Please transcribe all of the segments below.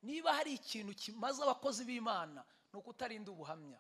niba hari ikintu kimaze abakozi b'imana ni ukutarinda ubuhamya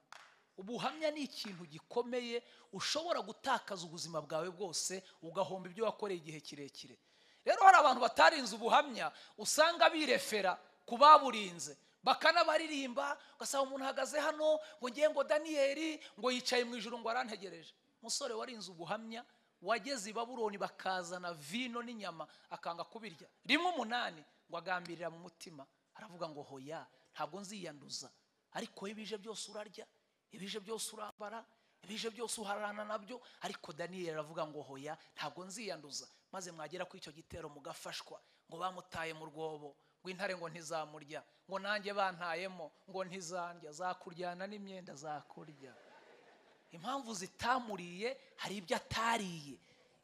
ubuhamya ni ikintu gikomeye ushobora gutakaza ubuzima bwawe bwose ugahomba ibyo wakoreye igihe kirekire rero hari abantu batarinze ubuhamya usanga birefera ku baburinze bakanabaririmba ugasanga umuntu ahagaze hano ngo ngiye ngo daniyeli ngo yicaye mu ijoro ngo arantegereje umusore warinze ubuhamya wageze i baburoni bakazana vino n'inyama akanga kubirya rimwe umunani ngo agambirira mu mutima aravuga ngo hoya ntabwo nziyanduza ariko iyo bije byose urarya ibije byose urambara ibije byose uharana nabyo ariko daniyeli aravuga ngo hoya ntabwo nziyanduza maze mwagera kuri icyo gitero mugafashwa ngo bamutaye mu rwobo ngo intare ngo ntizamurya ngo nanjye bantayemo ngo ntizandya zakuryana n'imyenda zakurya impamvu zitamuriye hari ibyo atariye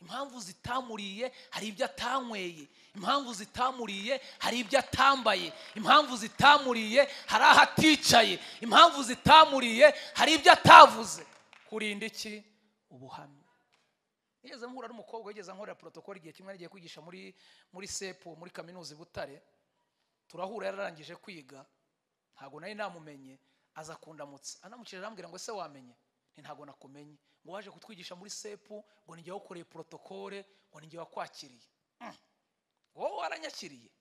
impamvu zitamuriye hari ibyo atanyweye impamvu zitamuriye hari ibyo atambaye impamvu zitamuriye hari aho aticaye impamvu zitamuriye hari ibyo atavuze kurinda iki ubuhamya nigeze mpura n'umukobwa wigeze ankorera protokole igihe kimwe yagiye kwigisha muri muri sepu muri kaminuza i butare turahura yararangije kwiga ntabwo nari namumenye aza kundamutsa anamukije arambwira ngo ese wamenye nti ntabwo nakumenye ngo waje kutwigisha muri sepu ngo ninjye wakoreye protokole ngo ninjye wakwakiriye Mm. wowe waranyakiriye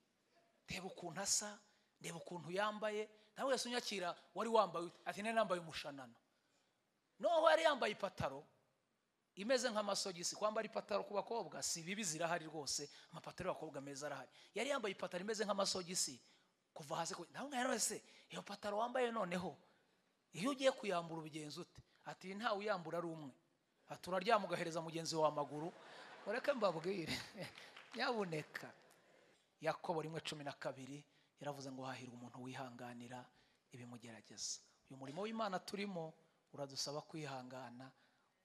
reba ukuntu asa reba ukuntu yambaye nawe wese unyakira wari wambaye ute? ati nari nambaye umushanana noneho yari yambaye ipataro imeze nk'amasogisi kwambara ipataro ku bakobwa si bibi zirahari rwose amapataro y'abakobwa meza arahari yari yambaye ipataro imeze nk'amasogisi kuva hasi ku nawe mwari wese iyo pataro wambaye noneho iyo ugiye kuyambura ubigenza ute ati ntawe uyambura ari umwe ati uraryama ugahereza mugenzi wawe amaguru ureke mbabwire nyabuneka yakobo rimwe cumi na kabiri yaravuze ngo hahirwa umuntu wihanganira ibimugerageza uyu murimo w'imana turimo uradusaba kwihangana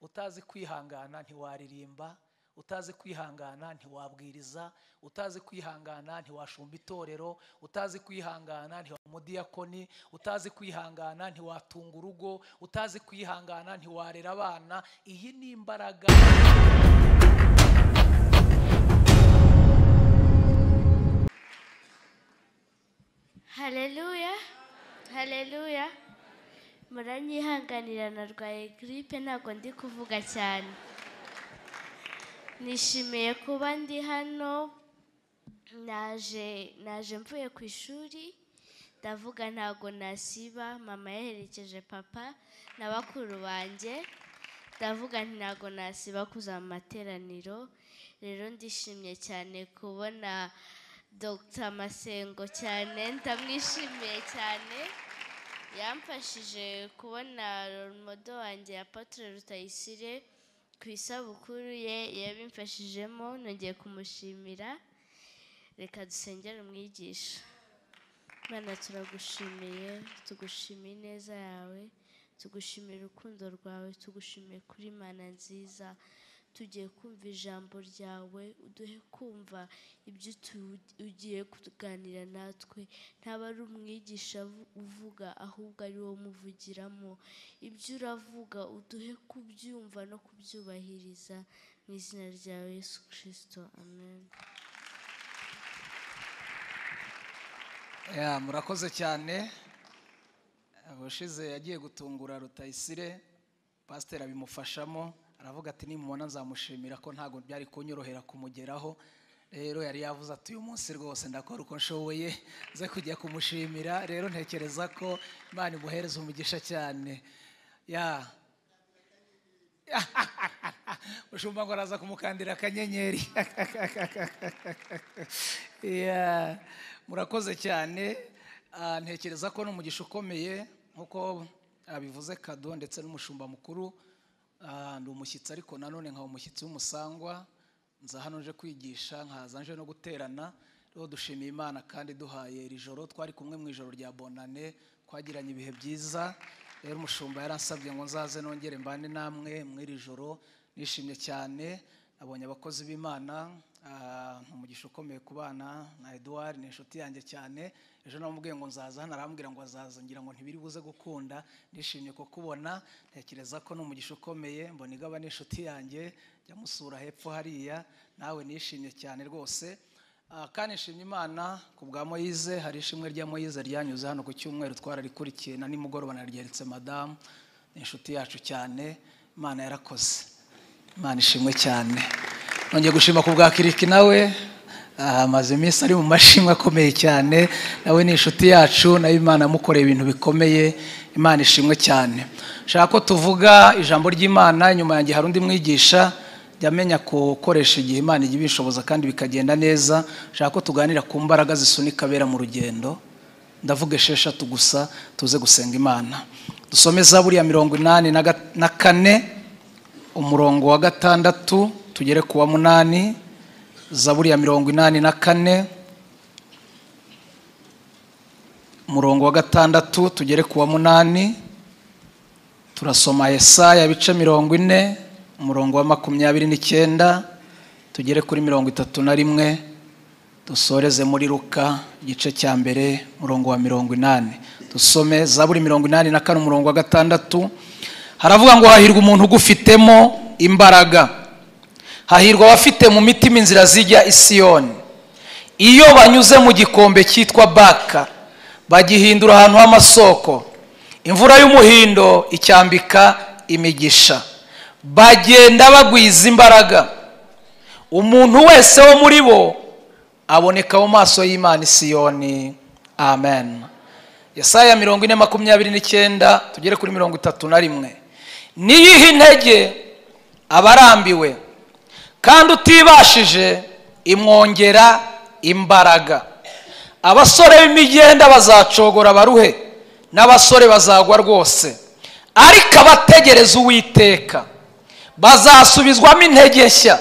utazi kwihangana ntiwaririmba utazi kwihangana ntiwabwiriza utazi kwihangana ntiwashumba itorero utazi kwihangana ntiwaba umudiyakoni utazi kwihangana ntiwatunga urugo utazi kwihangana ntiwarera abana iyi ni imbaraga haleluya haleluya muranyihanganira narwaye giripe ntabwo ndi kuvuga cyane nishimiye kuba ndi hano naje naje mvuye ku ishuri ndavuga ntabwo nasiba mama yaherekeje papa na bakuru banjye ndavuga nti ntabwo nasiba kuza mu materaniro rero ndishimye cyane kubona dr masengo cyane ndamwishimiye cyane yamfashije kubona modo wanjye ya patire rutayisire ku isabukuru ye yabimfashijemo nongeye kumushimira reka dusengere umwigisha Mana turagushimiye tugushimiye ineza yawe tugushimiye urukundo rwawe tugushimiye kuri mana nziza tugiye kumva ijambo ryawe uduhe kumva ibyo utu- ugiye kuganira natwe ntaba ari umwigisha vu- uvuga ahubwo ari wowe umuvugiramo ibyo uravuga uduhe kubyumva no kubyubahiriza mu izina ryawe yesu kirisito amen Ya, murakoze cyane abashize yagiye gutungura rutayisire pasiteri abimufashamo aravuga ati nimubona nzamushimira ko ntabwo byari kunyorohera kumugeraho rero yari yavuze ati uyu munsi rwose ndakora uko nshoboye ze kujya kumushimira rero ntekereza ko imana imuhereza umugisha cyane ya mushumba ngo araza kumukandira akanyenyeri Yeah. murakoze cyane Ah, ntekereza ko ni umugisha ukomeye nk'uko abivuze kado ndetse n'umushumba mukuru Ah, ndi umushyitsi ariko nanone nkaba umushyitsi w'umusangwa nza hano nje kwigisha nkaza nje no guterana rero dushimiye imana kandi duhaye iri joro twari kumwe mu ijoro rya bonane twagiranye ibihe byiza rero umushumba yaransabye ngo nzaze nongere mbane namwe mw'iri joro nishimye cyane abonye abakozi b'imana ah, umugisha ukomeye ku bana na eduard ni inshuti yanjye cyane ejo namubwiye ngo nzaza hano arambwira ngo azaza ngira ngo ntibiri buze gukunda nishimiye kukubona ntekereza ko ni umugisha ukomeye mbona igaba n'inshuti yanjye jya musura hepfo hariya nawe nishimye cyane rwose Ah, kandi nshimye imana ku bwa moyize hari ishimwe rya moyize ryanyuze hano ku cyumweru twararikurikiye na nimugoroba naryeretse madamu ni inshuti yacu cyane imana yarakoze imana ishimwe cyane nongeye gushima ku bwa kiriki nawe ah, amaze iminsi ari mu mashimwe akomeye cyane nawe ni inshuti yacu nayo imana yamukoreye ibintu bikomeye imana ishimwe cyane nshaka ko tuvuga ijambo ry'imana inyuma yanjye hari undi mwigisha jya amenya gukoresha igihe imana ijya ibishoboza kandi bikagenda neza nshaka ko tuganira ku mbaraga zisunika abera mu rugendo ndavuga esheshatu gusa tuze gusenga imana dusome za buriya mirongo inani na ga- na kane umurongo wa gatandatu tugere ku wa munani za buriya mirongo inani na kane umurongo wa gatandatu tugere ku wa munani turasoma yesaya ibice mirongo ine umurongo wa makumyabiri n'icyenda tugere kuri mirongo itatu na rimwe dusoreze muri ruka igice cya mbere umurongo wa mirongo inani dusome za buri mirongo inani na kane umurongo wa gatandatu haravuga ngo hahirwa umuntu ugufitemo imbaraga hahirwa abafite mu mitima inzira zijya i siyoni iyo banyuze mu gikombe cyitwa baka bagihindura ahantu h'amasoko imvura y'umuhindo icyambika imigisha bagenda bagwiza imbaraga umuntu wese wo muri bo aboneka mu maso y'imana i siyoni amen yesaya mirongo ine makumyabiri n'icyenda tugere kuri mirongo itatu na rimwe niyihe intege abarambiwe kandi utibashije imwongera imbaraga abasore b'imigenda bazacogora baruhe n'abasore bazagwa rwose ariko abategereza uwiteka bazasubizwamo intege nshya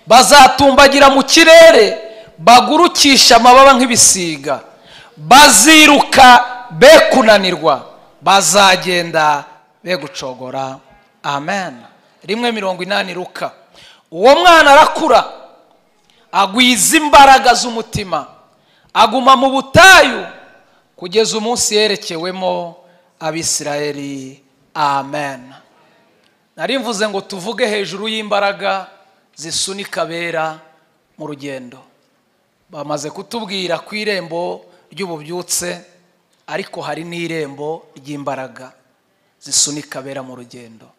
bazatumbagira mu kirere bagurukisha amababa nk'ibisiga baziruka be kunanirwa bazagenda be gucogora amen rimwe mirongo inani ruka uwo mwana arakura agwiza imbaraga z'umutima aguma mu butayu kugeza umunsi yerekewemo abisirayeli amen nari mvuze ngo tuvuge hejuru y'imbaraga zisunika abera mu rugendo bamaze kutubwira ku irembo ry'ububyutse ariko hari n'irembo ry'imbaraga zisunika abera mu rugendo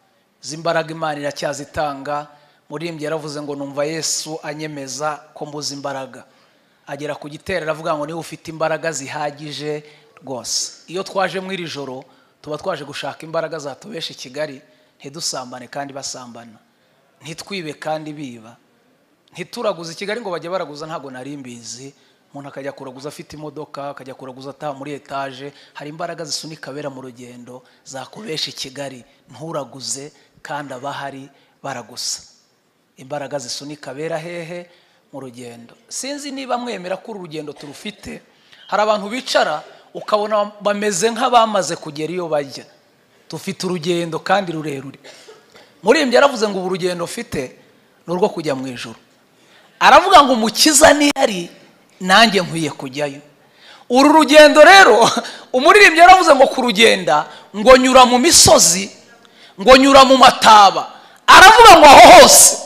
izi mbaraga imana iracyazitanga muririmbyi yaravuze ngo numva yesu anyemeza ko mbuze imbaraga agera ku gitero aravuga ngo niba ufite imbaraga zihagije rwose iyo twaje muri iri joro tuba twaje gushaka imbaraga zatubesha i kigali ntidusambane kandi basambana ntitwibe kandi biba ntituraguze i kigali ngo bajye baraguza ntabwo nari mbizi umuntu akajya kuraguza afite imodoka akajya kuraguza ataha muri etaje hari imbaraga zisunika abera mu rugendo zakubesha i kigali nturaguze kandi abahari baragusa imbaraga zisunika abera hehe mu rugendo sinzi niba mwemera ko uru rugendo turufite hari abantu bicara ukabona bameze nk'abamaze kugera iyo bajya dufite urugendo kandi rurerure muririmbyi yaravuze ngo ubu urugendo ufite ni urwo kujya mu ijoro aravuga ngo umukiza niyari nanjye nkwiye kujyayo uru rugendo rero umuririmbyi yaravuze ngo kurugenda ngo nyura mu misozi ngo nyura mu mataba aravuga ngo aho hose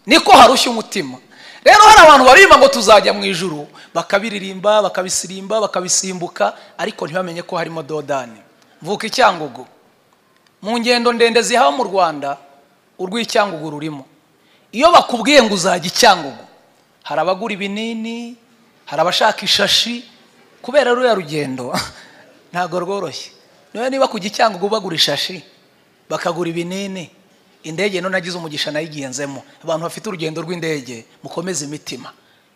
niko harushya umutima rero hari abantu baririmba ngo tuzajya mu ijuru bakabiririmba bakabisirimba bakabisimbuka ariko ntibamenye ko harimo dodani mvuka icyangugu mu ngendo ndende zihaba mu rwanda urw'icyangugu rurimo iyo bakubwiye ngo uzajya icyangugu hari abagura ibinini hari abashaka ishashi kubera ruriya rugendo ntabwo rworoshye niba niba kujya icyangugu bagura ishashi bakagura ibinini indege none agize umugisha nayo igenzemo abantu bafite urugendo rw'indege mukomeze imitima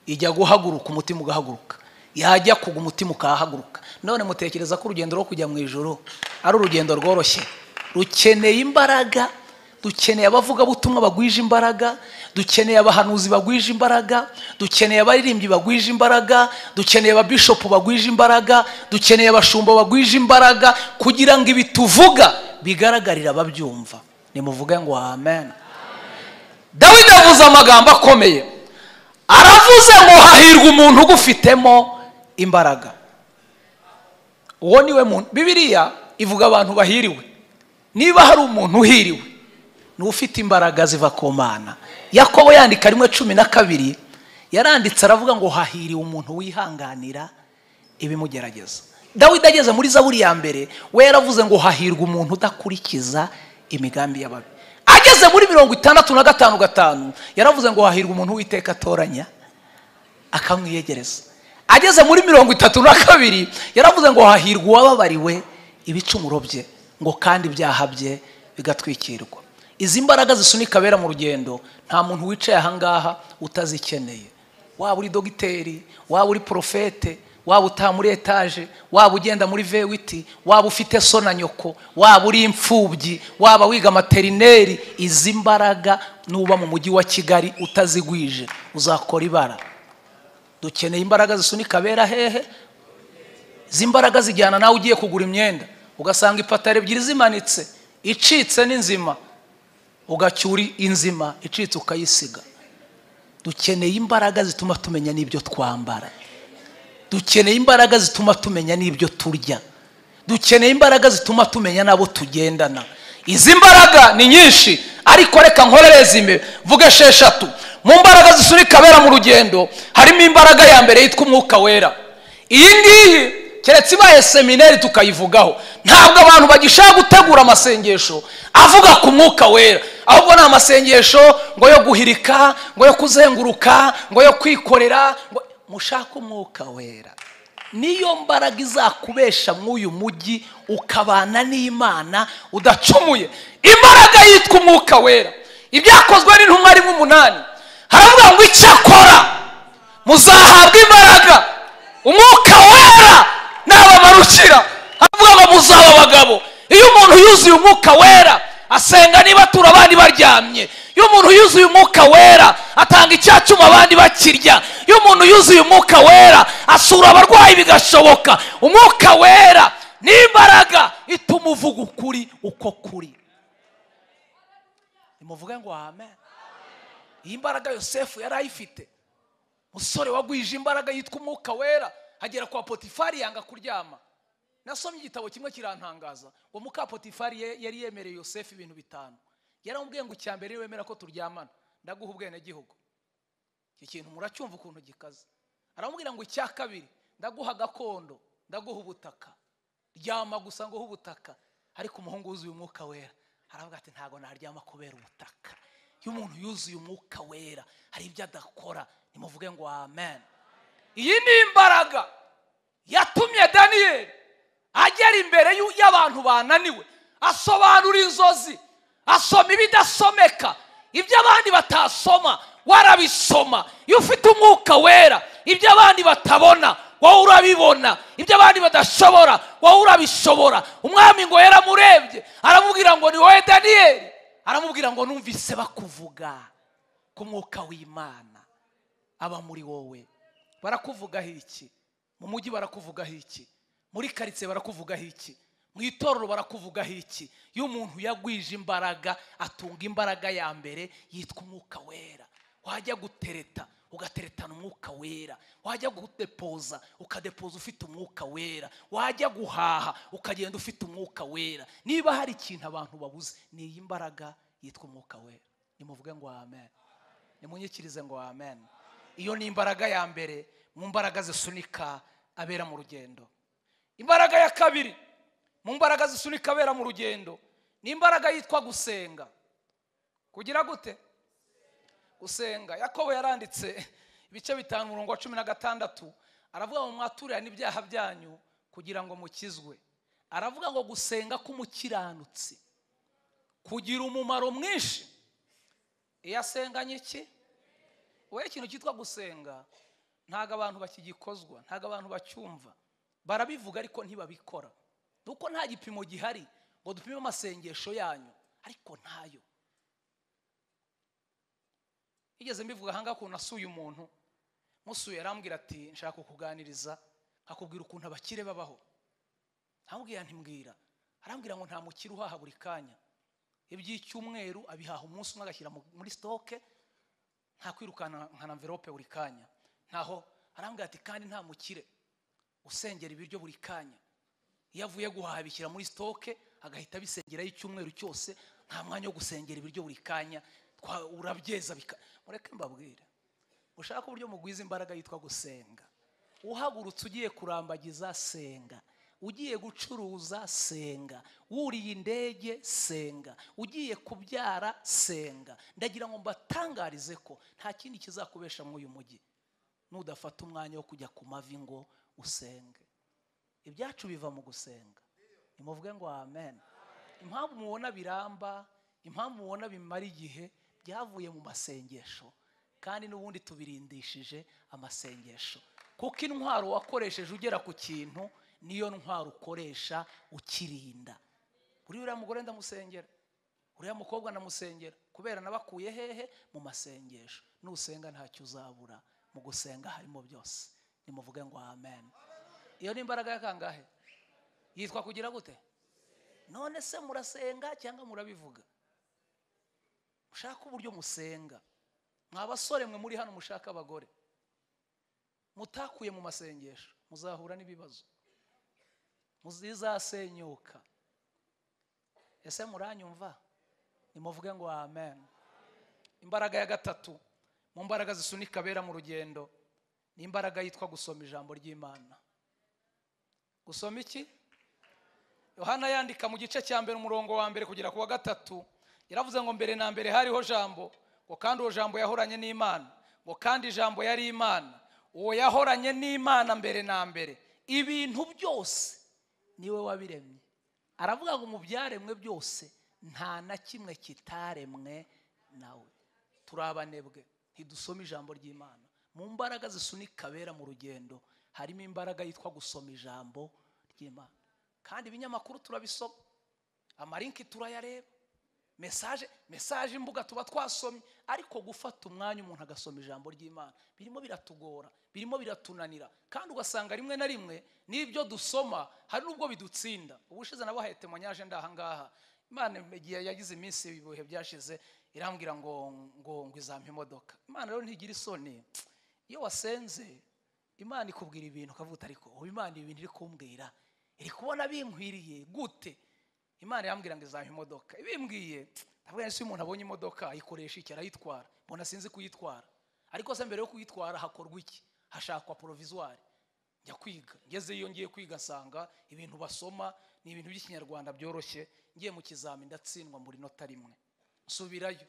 ijya guhaguruka umutima ugahaguruka yajya kugwa umutima ukahaguruka none mutekereza ko urugendo rwo kujya mu ijoro ari urugendo rworoshye rukeneye imbaraga dukeneye abavugabutumwa bagwije imbaraga dukeneye abahanuzi bagwije imbaraga dukeneye abaririmbyi bagwije imbaraga dukeneye ababishopu bagwije imbaraga dukeneye abashumba bagwije imbaraga kugira ngo ibi tuvuga bigaragarire ababyumva nimuvuge ngo amen dawidi yavuze amagambo akomeye aravuze ngo hahirwa umuntu ugufitemo imbaraga uwo niwe muntu bibiriya ivuga abantu bahiriwe niba hari umuntu uhiriwe ni ufite imbaraga ziva ku mana yakobo yandika rimwe cumi na kabiri yaranditse aravuga ngo hahiriwe umuntu wihanganira ibimugerageza dawidi ageze muri zaburi ya mbere we yaravuze ngo hahirwa umuntu udakurikiza imigambi y'ababi ageze muri mirongo itandatu na gatanu gatanu yaravuze ngo hahirwa umuntu witeka atoranya akamwiyegereza ageze muri mirongo itatu na kabiri yaravuze ngo hahirwa uwababariwe ibicumuro bye ngo kandi ibyaha bye bigatwikirwa izi mbaraga zisunika abera mu rugendo nta muntu wicaye ahangaha utazikeneye waba uri dogiteri waba uri porofete waba utaha muri etaje waba ugenda muri vewiti waba ufite so na nyoko waba uri imfubyi waba wiga materineri izi mbaraga nuba mu mujyi wa kigali utazigwije uzakora ibara dukeneye imbaraga zisunika abera hehe izi mbaraga zijyana nawe ugiye kugura imyenda ugasanga ipataro ebyiri zimanitse icitse n'inzima ugacyura inzima icitse ukayisiga dukeneye imbaraga zituma tumenya n'ibyo twambara dukeneye imbaraga zituma tumenya n'ibyo turya dukeneye imbaraga zituma tumenya n'abo tugendana izi mbaraga ni nyinshi ariko reka nkorere zimwe vuga esheshatu mu mbaraga zisunika abera mu rugendo harimo imbaraga ya mbere yitwa umwuka wera iyi ngiyi keretse ibaye seminari tukayivugaho ntabwo abantu bagishaka gutegura amasengesho avuga ku mwuka wera ahubwo ni amasengesho ngo yo guhirika ngo yo kuzenguruka ngo yo kwikorera ngo mushake umwuka wera niyo mbaraga izakubesha mw'uyu mujyi ukabana n'imana udacumuye imbaraga yitwa umwuka wera ibyakozwe n'intumwa rimwe umunani haravuga ngo icyakora muzahabwa imbaraga umwuka wera n'abamarukira avuga ngo muzaba abagabo iyo umuntu yuzuye umwuka wera asenga n'ibatura abandi baryamye iyo umuntu yuzuye umwuka wera atanga icyacuma abandi bakirya iyo umuntu yuzuye umwuka wera asura abarwayi bigashoboka umwuka wera n'imbaraga ituma uvuga ukuri uko kuri nimuvuge ngo amen iyi mbaraga yosefu yari ayifite musore wagwije imbaraga yitwa umwuka wera hagera kwa potifari yanga kuryama nasomye igitabo kimwe kirantangaza uwo muka potifari yari yemereye yosefu ibintu bitanu yaramubwiye ngo icya mbere wemera ko turyamana ndaguha ubwenegihugu iki kintu muracyumva ukuntu gikaze aramubwira ngo icya kabiri ndaguha gakondo ndaguha ubutaka ryama gusa nguhe ubutaka ariko umuhungu wuzuye umwuka wera aravuga ati ntabwo naryama kubera ubutaka iyo umuntu yuzuye umwuka wera hari ibyo adakora nimuvuge ngo amen iyi ni imbaraga yatumye daniyeli agera imbere y'abantu bananiwe asobanura inzozi asoma ibidasomeka ibyo abandi batasoma warabisoma iyo ufite umwuka wera ibyo abandi batabona wowe urabibona ibyo abandi badashobora wowe urabishobora umwami ngo yaramurebye aramubwira ngo ni wowe daniyeli aramubwira ngo numvise bakuvuga ku mwuka w'imana aba muri wowe barakuvugaho iki mu mujyi barakuvugaho iki muri karitsiye barakuvugaho iki mu itorero barakuvugaho iki iyo umuntu yagwije imbaraga atunga imbaraga ya mbere yitwa umwuka wera wajya gutereta ugateretana umwuka wera wajya gudepoza ukadepoza ufite umwuka wera wajya guhaha ukagenda ufite umwuka wera niba hari ikintu abantu babuze ni iyi mbaraga yitwa umwuka wera nimuvuge ngo amen nimunyikirize ngo amen iyo ni imbaraga ya mbere mu mbaraga zisunika abera mu rugendo imbaraga ya kabiri mu mbaraga zisunika abera mu rugendo ni imbaraga yitwa gusenga kugira gute gusenga yakobo yaranditse ibice bitanu umurongo wa cumi na gatandatu aravuga ngo mwaturane ibyaha byanyu kugira ngo mukizwe aravuga ngo gusenga k'umukiranutsi kugira umumaro mwinshi iyo asenganye iki wowe ikintu cyitwa gusenga ntabwo abantu bakigikozwa ntabwo abantu bacyumva barabivuga ariko ntibabikora nuko nta gipimo gihari ngo dupime amasengesho yanyu ariko ntayo igeze mbivuga ahangaha ukuntu asuye umuntu musuye arambwira ati nshaka kukuganiriza akubwira ukuntu abakire babaho ntambwira ntimbwira arambwira ngo nta mukire uhaha buri kanya iby'icyumweru abihaha umunsi umwe agashyira muri sitoke nta kwirukana nka mverope buri kanya ntaho arambwira ati kandi nta mukire usengera ibiryo buri kanya iyo avuye guhaha abishyira muri sitoke agahita abisengeraho icyumweru cyose nta mwanya wo gusengera ibiryo buri kanya urabyeza mureke mbabwire mushake uburyo mugwiza imbaraga yitwa gusenga uhagurutse ugiye kurambagiza senga ugiye gucuruza senga wuriye indege senga ugiye kubyara senga ndagira ngo mbatangarize ko nta kindi kizakubesha muri uyu mujyi nudafata umwanya wo kujya ku mavi ngo usenge ibyacu biva mu gusenga nimuvuge ngo amen impamvu mubona biramba impamvu mubona bimara igihe byavuye mu masengesho kandi n'ubundi tubirindishije amasengesho kuko intwaro wakoresheje ugera ku kintu niyo ntwaro ukoresha ukirinda kuri uriya mugore ndamusengera uriya mukobwa ndamusengera kubera nabakuye hehe mu masengesho nusenga ntacyo uzabura mu gusenga harimo byose nimuvuge ngo amen iyo ni imbaraga ya kangahe yitwa kugira gute none se murasenga cyangwa murabivuga mushaka uburyo musenga mwa basore mwe muri hano mushaka abagore mutakuye mu masengesho muzahura n'ibibazo muzizasenyuka ese muranyumva nimuvuge ngo amen imbaraga ya gatatu mu mbaraga zisunika abera mu rugendo ni imbaraga yitwa gusoma ijambo ry'imana gusoma iki yohana yandika mu gice cya mbere umurongo wa mbere kugera ku wa gatatu yaravuze ngo mbere na mbere hariho jambo ngo kandi uwo jambo yahoranye n'imana ngo kandi ijambo yari imana uwo yahoranye n'imana mbere na mbere ibintu byose niwe wabiremye aravuga ngo mu byaremwe byose nta na kimwe kitaremwe nawe turi abanebwe ntidusome ijambo ry'imana mu mbaraga zisunika abera mu rugendo harimo imbaraga yitwa gusoma ijambo ry'imana kandi ibinyamakuru turabisoma amarinki turayareba mesaje mesaje imbuga tuba twasomye ariko gufata umwanya umuntu agasoma ijambo ry'imana birimo biratugora birimo biratunanira kandi ugasanga rimwe na rimwe n'ibyo dusoma hari n'ubwo bidutsinda ubushize nabahaye temonyaje ndahangaha imana igihe yagize iminsi ibihe byashize irambwira ngo ngo ngo izampa imodoka imana rero ntigira isoni iyo wasenze imana ikubwira ibintu ukavuga ariko ubu imana ibi bintu iri kumbwira iri kubona binkwiriye gute imana irambwira ngo izampa imodoka ibimbwiye ndavuga ngo umuntu abonye imodoka ayikoresha iki arayitwara mbona sinzi kuyitwara ariko se mbere yo kuyitwara hakorwa iki hashakwa porovizwari njya kwiga ngezeyo ngiye kwiga nsanga ibintu basoma ni ibintu by'ikinyarwanda byoroshye ngiye mu kizami ndatsindwa mbura inota rimwe nsubirayo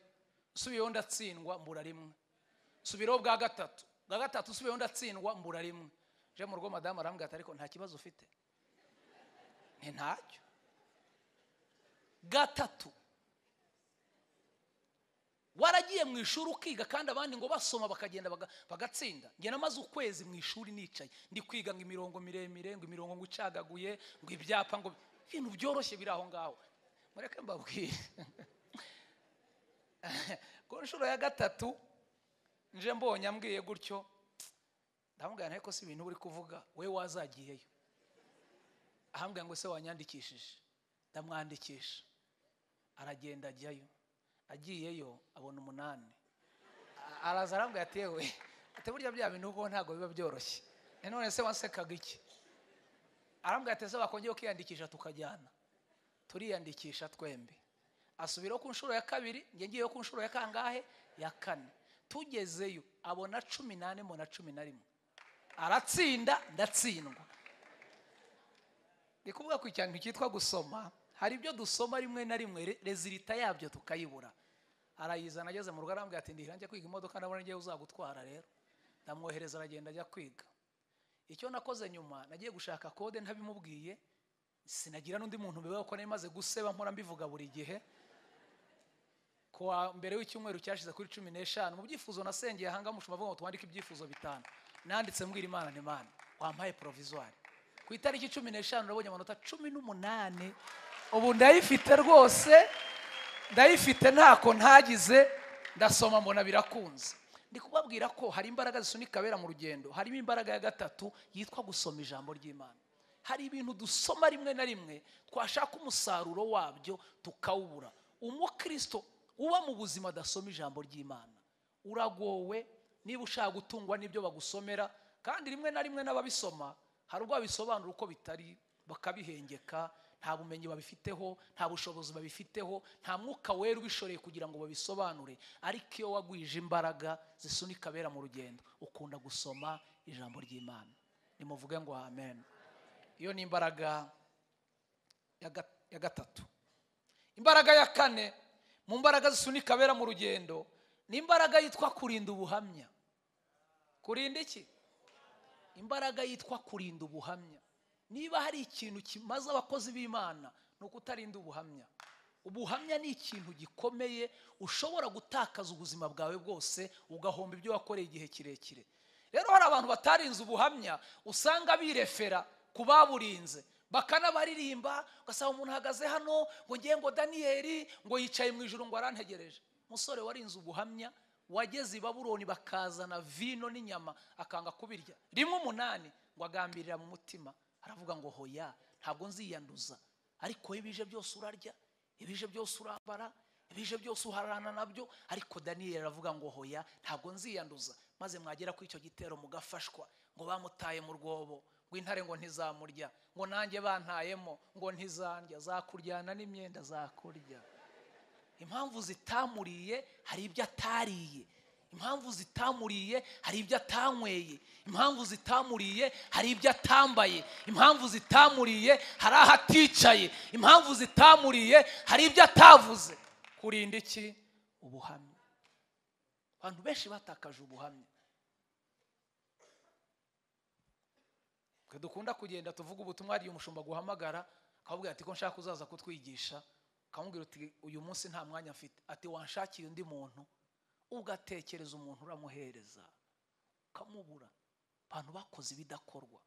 nsubiyeho ndatsindwa mbura rimwe nsubiraho bwa gatatu bwa gatatu nsubiyeho ndatsindwa mbura rimwe je mu rugo madamu arambwira ati ariko nta kibazo ufite ni ntacyo gatatu waragiye mu ishuri ukiga kandi abandi ngo basoma bakagenda bagatsinda njye namaze ukwezi mu ishuri nicaye ndi kwiga ngo imirongo miremire ngo imirongo ngo icagaguye ngo ibyapa ngo ibintu byoroshye biri aho ngaho mureke mbabwire ku nshuro ya gatatu nje mbonye ambwiye gutyo ndamubwira ariko si ibintu uri kuvuga we wazagiyeyo ahambwira ngo se wanyandikishije ndamwandikisha aragenda ajyayo agiyeyo abona umunani araza arambwira ati yewe ati burya bya bintu kuko ntabwo biba byoroshye none se wasekaga iki arambwira ati se wakongera ukiyandikisha tukajyana turiyandikisha twembi asubiraho ku nshuro ya kabiri njye ngiyeyo ku nshuro ya kangahe ya kane tugezeyo abona cumi n'ane mbona cumi na rimwe aratsinda ndatsindwa ni kuvuga ku ikintu cyitwa gusoma hari ibyo dusoma rimwe na rimwe rezilita yabyo tukayibura arayizana ageze mu rugo arambwira ati ndirange kwiga imodoka ndabona ngewe uzagutwara rero ndamwohereza aragenda ajya kwiga icyo nakoze nyuma nagiye gushaka kode ntabimubwiye sinagira n'undi muntu mbibaho ko nari maze guseba mpora mbivuga buri gihe kuwa mbere w'icyumweru cyashize kuri cumi n'eshanu mu byifuzo nasengeye ahanga mushuma avuga ngo twandike ibyifuzo bitanu nanditse mbwira imana n'imana wampaye porovizwari ku itariki cumi n'eshanu urabonye amanota cumi n'umunani ubu ndayifite rwose ndayifite ntako ntagize ndasoma mbona birakunze ndi kubabwira ko hari imbaraga zisunika abera mu rugendo harimo imbaraga ya gatatu yitwa gusoma ijambo ry'imana hari ibintu dusoma rimwe na rimwe twashaka umusaruro wabyo tukawubura umukristo uba mu buzima adasoma ijambo ry'imana uragowe niba ushaka gutungwa n'ibyo bagusomera kandi rimwe na rimwe n'ababisoma hari ubwo babisobanura uko bitari bakabihengeka nta bumenyi babifiteho nta bushobozi babifiteho nta mwuka wera ubishoreye kugira ngo babisobanure ariko iyo wagwije imbaraga zisunika abera mu rugendo ukunda gusoma ijambo ry'imana nimuvuge ngo amen iyo ni imbaraga ya ga- ya gatatu imbaraga ya kane mu mbaraga zisunika abera mu rugendo ni imbaraga yitwa kurinda ubuhamya kurinda iki imbaraga yitwa kurinda ubuhamya niba hari ikintu kimaze abakozi b'imana ni ukutarinda ubuhamya ubuhamya ni ikintu gikomeye ushobora gutakaza ubuzima bwawe bwose ugahomba ibyo wakoreye igihe kirekire rero hari abantu batarinze ubuhamya usanga birefera ku baburinze bakanabaririmba ugasanga umuntu ahagaze hano ngo ngiye ngo daniyeli ngo yicaye mu ijoro ngo arantegereje umusore warinze ubuhamya wageze i baburoni bakazana vino n'inyama akanga kubirya rimwe umunani ngo agambirira mu mutima aravuga ngo hoya ntabwo nziyanduza ariko iyo bije byose urarya ibije byose urambara ibije byose uharana nabyo ariko daniyeli aravuga ngo hoya ntabwo nziyanduza maze mwagera kuri icyo gitero mugafashwa ngo bamutaye mu rwobo ngo intare ngo ntizamurya ngo nanjye bantayemo ngo ntizandya zakuryana n'imyenda zakurya impamvu zitamuriye hari ibyo atariye impamvu zitamuriye hari ibyo atanyweye impamvu zitamuriye hari ibyo atambaye impamvu zitamuriye hari aho aticaye impamvu zitamuriye hari ibyo atavuze kurinda iki ubuhamya abantu benshi batakaje ubuhamya twe dukunda kugenda tuvuga ubutumwa hari umushumba guhamagara akababwira ati ko nshaka kuzaza kutwigisha akamubwira uti uyu munsi nta mwanya mfite ati wanshakire undi muntu ugatekereza umuntu uramuhereza ukamubura abantu bakoze ibidakorwa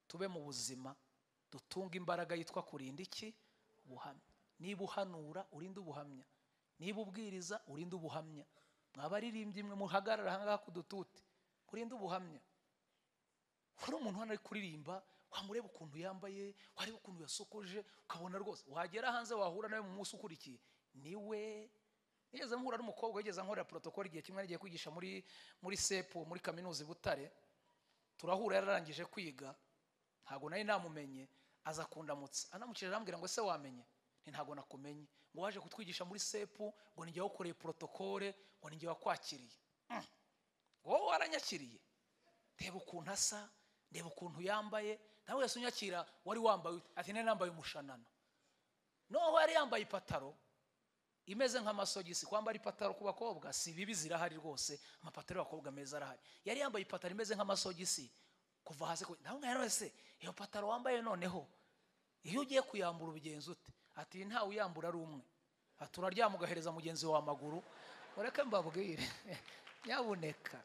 tube mu buzima dutunge imbaraga yitwa kurinda iki ubuhamya niba uhanura urinde ubuhamya niba ubwiriza urinde ubuhamya mwabaririmbyi mwe muhagarara ahangaha ku dututi urinde ubuhamya hari umuntu hano ari kuririmba wamureba ukuntu yambaye wareba ukuntu yasokoje ukabona rwose wagera hanze wahura nawe mu munsi ukurikiye niwe nigeze mpura n'umukobwa wigeze nkorera protokoli igihe kimwe yagiye kwigisha muri muri sepu muri kaminuza i butare turahura yararangije kwiga ntabwo nari namumenye aza kundamutsa anamukije arambwira ngo ese wamenye nti ntabwo nakumenye ngo waje kutwigisha muri sepu ngo ni jye wakoreye protokole ngo ni jye wakwakiriye Mm. wowe waranyakiriye reba ukuntu asa reba ukuntu yambaye nawe wese unyakira wari wambaye ute? ati nari nambaye umushanana noneho yari yambaye ipataro imeze nk'amasogisi kwambara ipataro ku bakobwa si bibi zirahari rwose amapataro y'abakobwa meza arahari yari yambaye ipataro imeze nk'amasogisi kuva hasi ku- nawe mwene wese iyo pataro wambaye noneho iyo ugiye kuyambura ubigenza ute ati "Iyi ntawe uyambura ari umwe ati uraryama ugahereza mugenzi wawe amaguru mureke mbabwire nyabuneka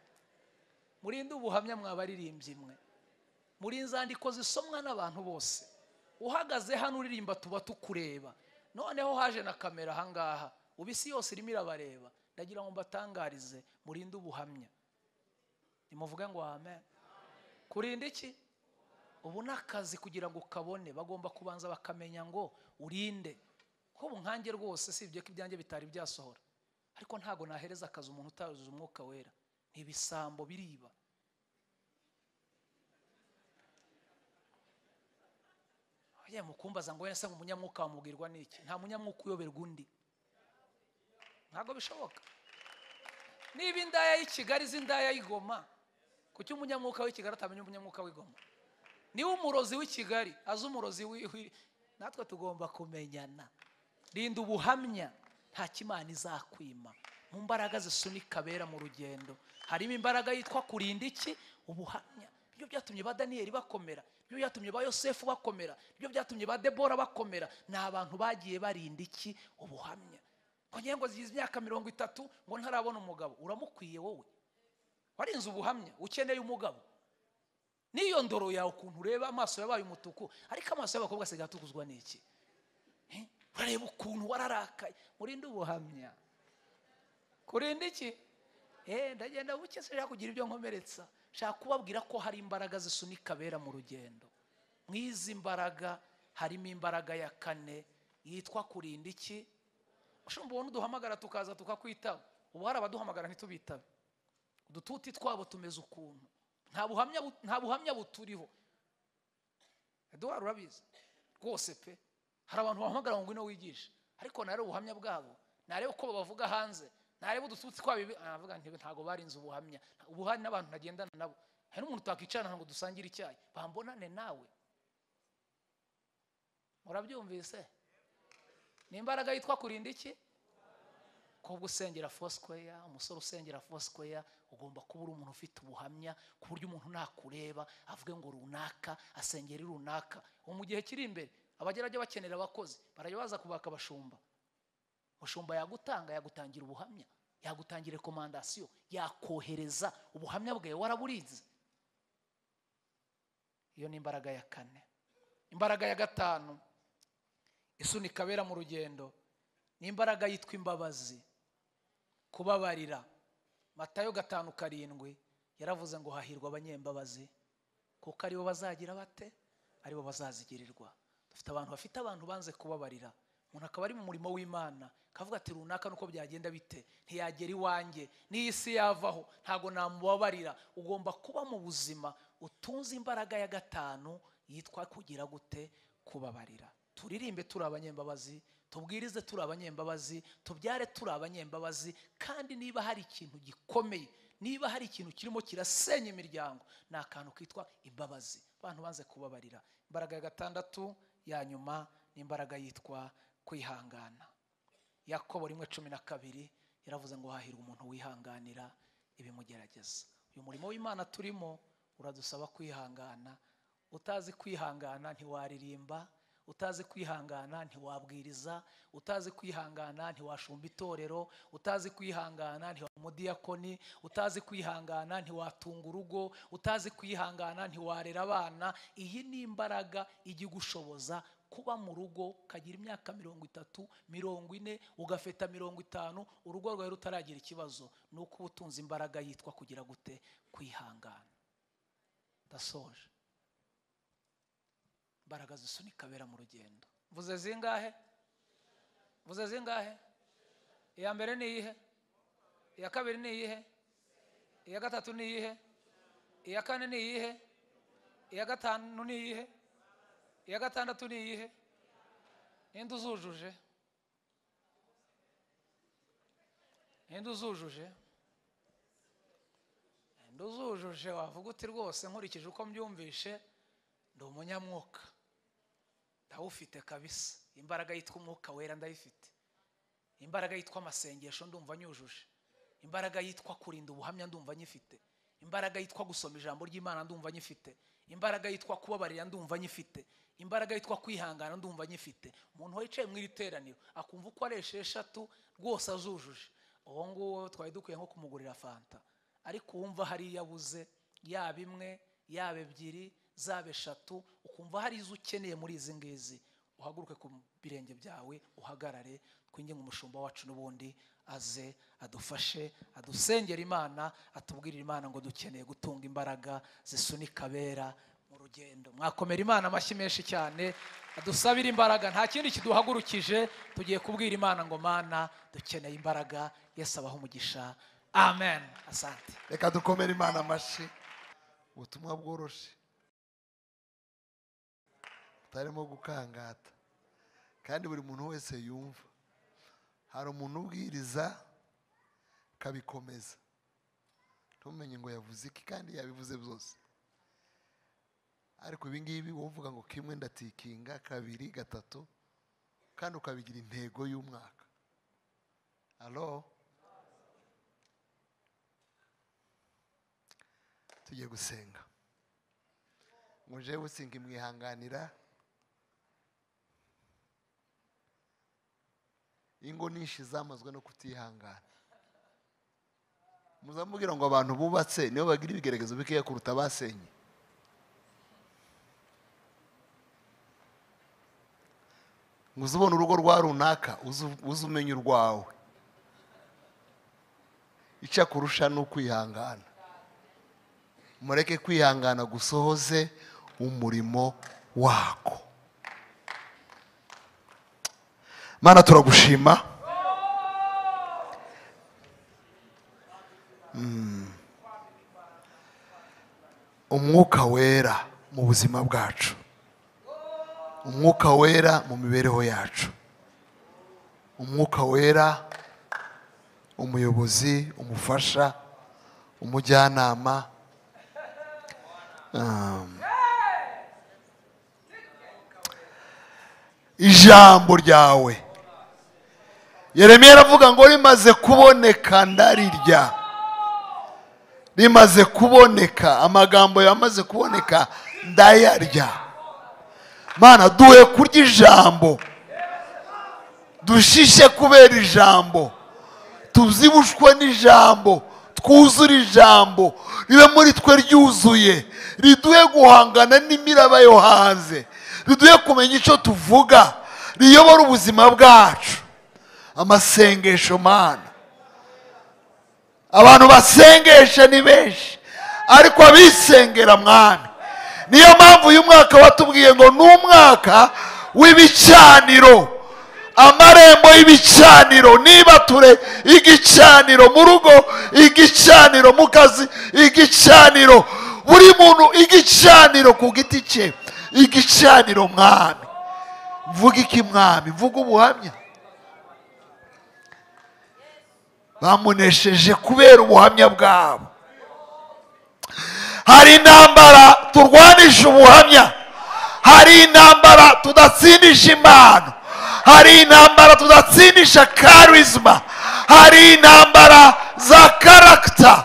murinde ubuhamya mwabaririmbyi mwe muri nzandiko zisomwa n'abantu bose uhagaze hano uririmba tuba tukureba noneho haje na kamera ahangaha ubu isi yose irimo irabareba ndagira ngo mbatangarize murinde ubuhamya nimuvuge ngo amen kurinda iki ubu ni akazi kugira ngo ukabone bagomba kubanza bakamenya ngo urinde kuko ubu nkange rwose sibye ko ibyanjye bitari byasohora ariko ntabwo nahereza akazi umuntu utaruzuza umwuka wera ni ibisambo biriba agiye mukumbaza ngo wenda se umunyamwuka wamubwirwa n'iki nta munyamwuka uyoberwa undi ntabwo bishoboka niba indaya y'i kigali izi indaya y'i Goma kuki umunyamwuka w'i kigali atamenya umunyamwuka w'i Goma niba umurozi w'i kigali azi umurozi w'i w'i- natwe tugomba kumenyana rinda ubuhamya nta kimana izakwima mu mbaraga zisunika abera mu rugendo harimo imbaraga yitwa kurinda iki ubuhamya nibyo byatumye ba daniyeli bakomera nibyo byatumye ba yosefu bakomera nibyo byatumye ba debora bakomera ni abantu bagiye barinda iki ubuhamya ngo ngiye ngo zigize imyaka mirongo itatu ngo ntarabona umugabo uramukwiye wowe warinze ubuhamya ukeneye umugabo n'iyo ndoro yawe ukuntu ureba amaso yabaye umutuku ariko amaso y'abakobwa asigaye atukuzwa n'iki Eh? urareba ukuntu wararakaye murinde ubuhamya kurinda iki Eh, ndagenda buke sinshaka kugira ibyo nkomeretsa nshaka kubabwira ko hari imbaraga zisunika abera mu rugendo mu izi mbaraga harimo imbaraga ya kane yitwa kurinda iki ushumba ubona uduhamagara tukaza tukakwitaba ubu hari abaduhamagara ntitubitabe udututi twabo tumeze ukuntu nta buhamya bu- nta buhamya buturiho eduwari urabizi rwose pe hari abantu bahamagara ngo ngwino wigishe ariko narebe ubuhamya bwabo narebe uko babavuga hanze narebe udututsi twabo ibi- Ah, ndavuga nti ntabwo barinze ubuhamya ubuhamya n'abantu ntagendana nabo hari n'umuntu twakicarana ngo dusangire icyayi bambonane nawe murabyumvise ni imbaraga yitwa kurinda iki kobwa usengera fosikoya umusore usengera fosikoya ugomba kuba uri umuntu ufite ubuhamya ku buryo umuntu nakureba avuge ngo runaka asengera runaka ubu mu gihe kiri imbere abagerage bakenera abakozi barajya baza kubaka abashumba umushumba yagutanga yagutangira ubuhamya yagutangira rekomandasiyo yakohereza ubuhamya bwawe waraburize iyo ni imbaraga ya kane imbaraga ya gatanu isunika abera mu rugendo ni imbaraga yitwa imbabazi kubabarira matayo gatanu karindwi yaravuze ngo hahirwa abanyembabazi kuko aribo bazagira bate aribo bazazigirirwa dufite abantu bafite abantu banze kubabarira umuntu akaba ari mu murimo w'imana akavuga ati runaka nuko byagenda bite ntiyagera iwanjye n'iyi si yavaho ntabwo namubabarira ugomba kuba mu buzima utunze imbaraga ya gatanu yitwa kugira gute kubabarira turirimbe turi abanyembabazi tubwirize turi abanyembabazi tubyare turi abanyembabazi kandi niba hari ikintu gikomeye niba hari ikintu kirimo kirasenya imiryango ni akantu kitwa imbabazi abantu banze kubabarira imbaraga ya gatandatu ya nyuma ni imbaraga yitwa kwihangana yakobo rimwe cumi na kabiri yaravuze ngo hahirwa umuntu wihanganira ibimugerageza uyu murimo w'imana turimo uradusaba kwihangana utazi kwihangana ntiwaririmba utazi kwihangana ntiwabwiriza utazi kwihangana ntiwashumba itorero utazi kwihangana ntiwaba umudiyakoni utazi kwihangana ntiwatunga urugo utazi kwihangana ntiwarera abana iyi ni imbaraga ijya igushoboza kuba mu rugo ukagira imyaka mirongo itatu mirongo ine ugafeta mirongo itanu urugo rwawe rutaragira ikibazo ni uko uba utunze imbaraga yitwa kugira gute kwihangana ndasoje imbaraga zisunika abera mu rugendo mvuze zingahe mvuze zingahe iya mbere ni iyihe iya kabiri ni iyihe iya gatatu ni iyihe iya kane ni iyihe iya gatanu ni iyihe iya gatandatu ni iyihe ninde uzujuje ninde uzujuje ninde uzujuje wavuga uti rwose nkurikije uko mbyumvishe ndi umunyamwuka ndawufite kabisa imbaraga yitwa umwuka wera ndayifite imbaraga yitwa amasengesho ndumva nyujuje imbaraga yitwa kurinda ubuhamya ndumva nyifite imbaraga yitwa gusoma ijambo ry'imana ndumva nyifite imbaraga yitwa kubabarira ndumva nyifite imbaraga yitwa kwihangana ndumva nyifite umuntu wicaye mu iri teraniro akumva uko ari esheshatu rwose azujuje uwo nguwo twari dukwiye nko kumugurira fanta ariko wumva hari iyo abuze yaba imwe yaba ebyiri zaba eshatu ukumva hari izo ukeneye muri izi ngizi uhaguruke ku birenge byawe uhagarare twinginge umushumba wacu n'ubundi aze adufashe adusengere imana atubwirire imana ngo dukeneye gutunga imbaraga zisunika abera mu rugendo mwakomera imana amashyi menshi cyane adusabire imbaraga nta kindi kiduhagurukije tugiye kubwira imana ngo mana dukeneye imbaraga yesu abaho umugisha amen asante reka dukomere imana amashyi ubutumwa bworoshye butarimo gukangata kandi buri muntu wese yumva hari umuntu ubwiriza akabikomeza ntumenye ngo yavuze iki kandi yabivuze byose ariko ibi ngibi wowe uvuga ngo kimwe ndatikinga kabiri gatatu kandi ukabigira intego y'umwaka alo tugiye gusenga muje businga imwihanganira ingo nyinshi zamazwe no kutihangana muzamubwira ngo abantu bubatse nibo bagira ibigeragezo bikeya kuruta abasenye ngo uze ubone urugo rwa runaka uze- uze umenye urwawe icyo akurusha ni ukwihangana mureke kwihangana gusohoze umurimo wako mana turagushima Mm. umwuka wera mu buzima bwacu umwuka wera mu mibereho yacu umwuka wera umuyobozi umufasha umujyanama Um, ijambo ryawe yeremiya aravuga ngo rimaze kuboneka ndarirya rimaze kuboneka amagambo yamaze kuboneka ndayarya mana duhe kurya ijambo dushishe kubera ijambo tuzibushwe n'ijambo twuzure ijambo ribe muri twe ryuzuye riduhe guhangana n'imiraba yo hanze riduhe kumenya icyo tuvuga riyobora ubuzima bwacu amasengesho mana abantu basengesha ni benshi ariko abisengera mwana niyo mpamvu uyu mwaka watubwiye ngo ni umwaka w'ibicaniro amarembo y'ibicaniro n'ibature igicaniro mu rugo igicaniro mu kazi igicaniro buri muntu igicaniro ku giti cye igicaniro mwami mvuga iki mwami mvuga ubuhamya bamunesheje kubera ubuhamya bwabo hari intambara turwanisha ubuhamya hari intambara tudatsindisha impano hari intambara tudatsindisha karizma hari intambara za karagita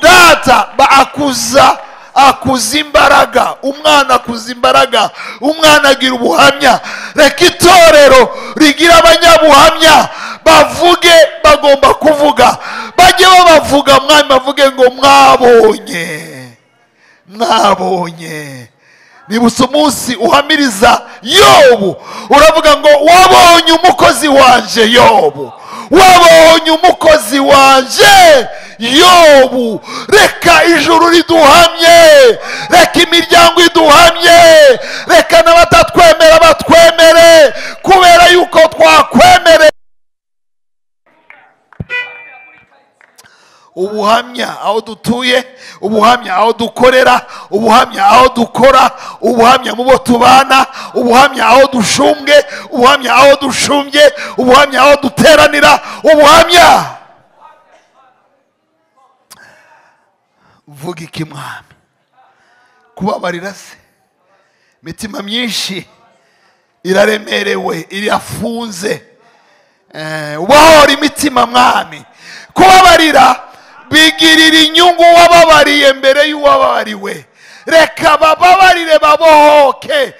data ba- akuza akuza imbaraga umwana akuza imbaraga umwana agira ubuhamya reka itorero rigira abanyabuhamya bavuge bagomba kuvuga bajye babavuga mwami bavuge ngo mwabonye mwabonye nibutse umunsi uhamiriza yobu uravuga ngo wabonye umukozi wanje yobu wabonye umukozi wanje yobu reka ijuru riduhamye reka imiryango iduhamye reka n'abatatwemera batwemere kubera yuko twakwemere ubuhamya aho dutuye ubuhamya aho dukorera ubuhamya aho dukora ubuhamya mu bo tubana ubuhamya aho dushumbwe ubuhamya aho dushumbye ubuhamya aho duteranira ubuhamya vuga iki mwami kubabarira se imitima myinshi iraremerewe irafunze Eh, ubahora imitima mwami kubabarira bigirira inyungu wababariye mbere y'uwababariwe reka bababarire babohoke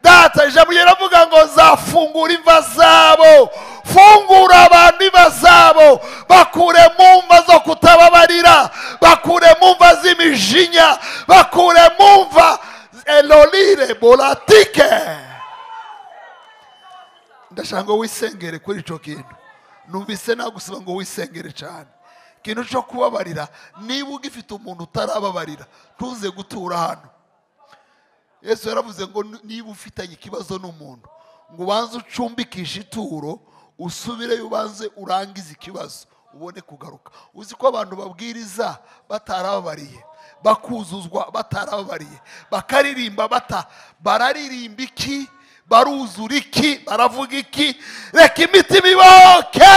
data ijambo riravuga ngo zafungura imva zabo fungura abantu imva zabo bakure mu mva zo kutababarira bakure mu mva z'imijinya bakure mu mva elolire bolatike ndashaka ngo wisengere kuri icyo kintu numvise nagusaba ngo wisengere cyane ikintu cyo kubabarira niba ugifite umuntu utarababarira ntuze gutura hano yesu yaravuze ngo niba ufitanye ikibazo n'umuntu ngo ubanze ucumbikishe ituro usubireyo ubanze urangize ikibazo ubone kugaruka uzi ko abantu babwiriza batarababariye bakuzuzwa batarababariye bakaririmba bata bararirimba iki baruzura iki baravuga iki reka imitima iboke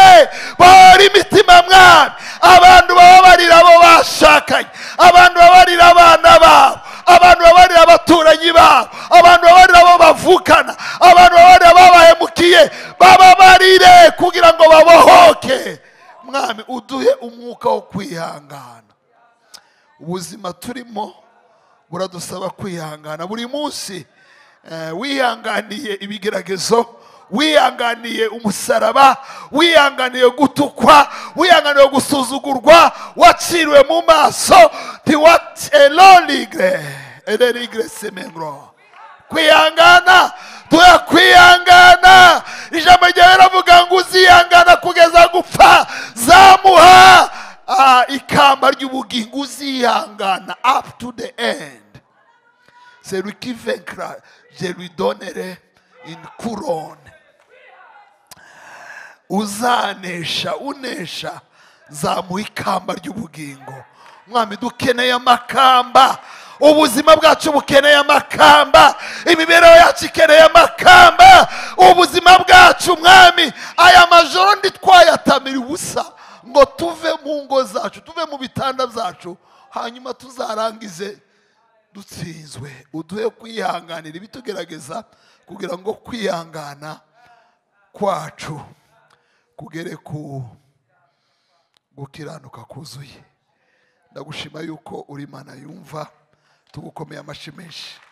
bahora imitima mwami abantu bababarira abo bashakanye abantu bababarira abana babo abantu bababarira abaturanyi babo abantu bababarira abo bavukana abantu bababarira ababahemukiye bababarire kugira ngo babohoke mwami uduhe umwuka wo kwihangana ubuzima turimo buradusaba kwihangana buri munsi eh, wihanganiye ibigeragezo wihanganiye umusaraba wihanganiye gutukwa wihanganiye gusuzugurwa waciriwe mu maso tiwaterorigre ererigre semengro kwihangana tuya kwihangana ijambo ryawe riravuga ngo uzihangana kugeza gupfa zamuha ah, ikamba ry'ubugingo uzihangana up to the end celui qui vaincra, je lui donnerai une couronne. Uzanesha, unesha, zamuha ikamba ry'ubugingo. Mwami dukeneye amakamba, ubuzima bwacu bukeneye amakamba, imibereho yacu ikeneye amakamba. rero ntitwayatamire ubusa ngo tuve mu ngo zacu tuve mu bitanda byacu hanyuma tuzarangize dutsinzwe uduhe kwihanganira ibitugerageza kugira ngo kwihangana kwacu kugere ku gukiranuka kuzuye ndagushima yuko uri imana yumva tugukomeye amashyi menshi